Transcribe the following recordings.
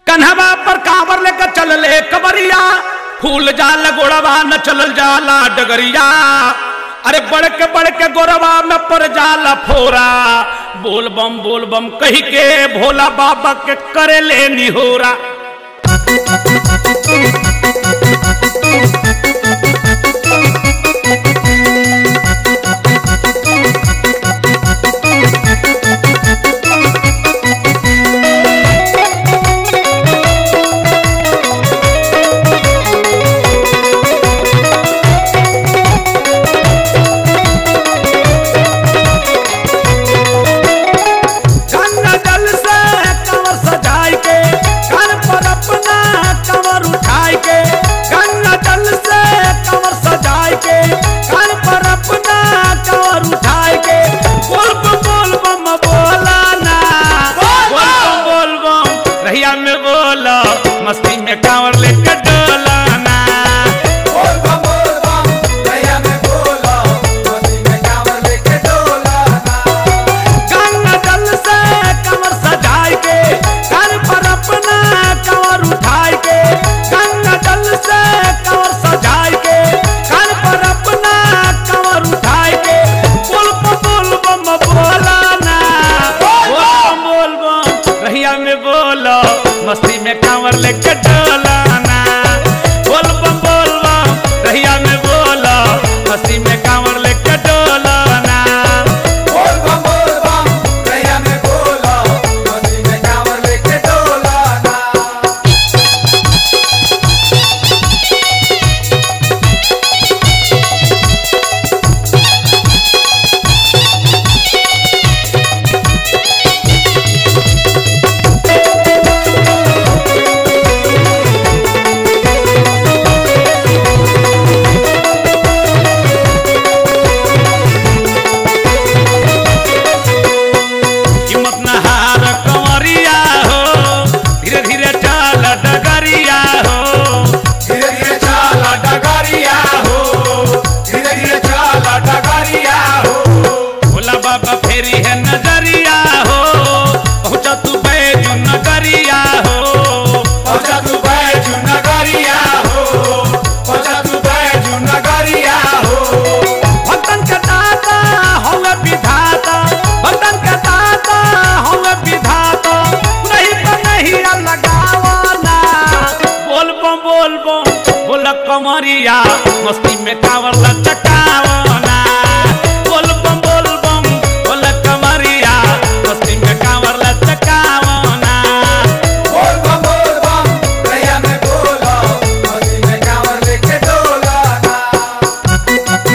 कन्हवा पर कांवर लेकर चल ले कबरिया फूल जाल गोड़वा न चल जाला डगरिया अरे बढ़ के बढ़ के गोरवा में पर जाला फोरा बोल बम बोल बम कही के भोला बाबा के करे ले निहोरा गंगा जल से कंवर सजाई के कान पर अपना कंवर उठाई के गंगा जल से कंवर सजाई के कान पर अपना कंवर उठाई के बोल बम बोल बम बोला ना बोल बम बोल बम रहिया में बोलो मस्ती में कांवर लेके डोला ना बोल बम बोल बम भैया में बोलो मस्ती में कांवर लेके डोला ना गंगा जल से कंवर सजाई के कान पर अपना कंवर उठाई के गंगा जल से कंवर सजाई के कान पर अपना कंवर उठाई के बोल बम बोल बम बोला ना बोल बम बोल बम रहिया में बोलो मस्ती में कांवर लेके डोला ना बोल बम बोल बम रहिया में बोलो मस्ती में कांवर लेके डोला ना बोल बम बोल बम भैया में बोलो मस्ती में कांवर लेके डोला ना हिम्मत न हार कंवरिया हो धीरे धीरे चल डगरिया हो धीरे धीरे चला डगरिया हो धीरे धीरे चला डगरिया हो भोला बाबा फेरी है नजरिया हो पहुंचा तू बैजू नगरिया हो पहुंचा तू बैजू नगरिया हो पहुंचा तू बैजू नगरिया हो भक्तन के दाता हवे विधाता भक्तन के दाता हवे विधाता नहीं तो नहीं लगावना बोल बम बोल बम बोल कमरिया मस्ती में कावर लचकावना बोल बम बोल बम बोल कमरिया मस्ती में कावर लचकावना बोल बम बोल बम भैया में बोलो मस्ती में कांवर लेके डोला ना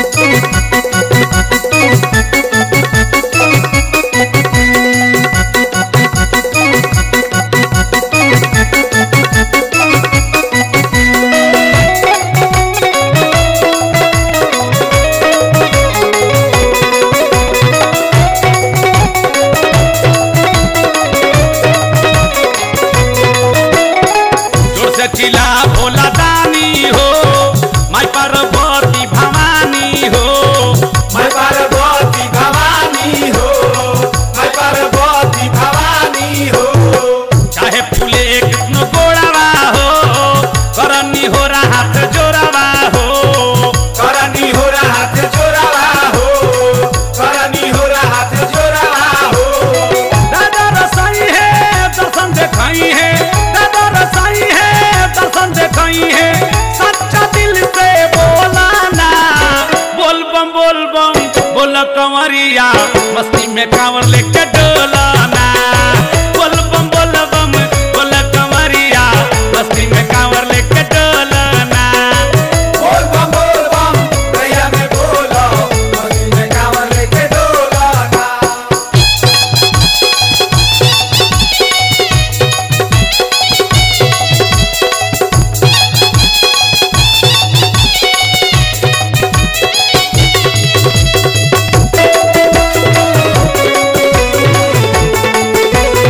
जोर से चिल्ला भोला दानी हो माई पार्वती भवानी हो मैं पार्वती भवानी हो मैं पार्वती भवानी हो चाहे फूले कितनो गोड़ावा हो करनी हो रहा हाथ जोड़ावा हो करनी हो रहा हाथ जोड़ावा हो करनी हो रहा हाथ जोड़ावा हो दादा रसाई है दर्शन देखाई है दादा रसाई है दर्शन देखाई है सच्चा दिल से बोला ना बोल बम बोल बम बोल कंवरिया मस्ती में कांवर लेके डोला ना बोल बम बोल बम बोल कंवरिया मस्ती में कांवर लेके डोला ना बोल बम बोल बम भैया में बोलो मस्ती में कांवर लेके डोला ना बोल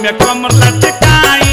में कमर लटकाई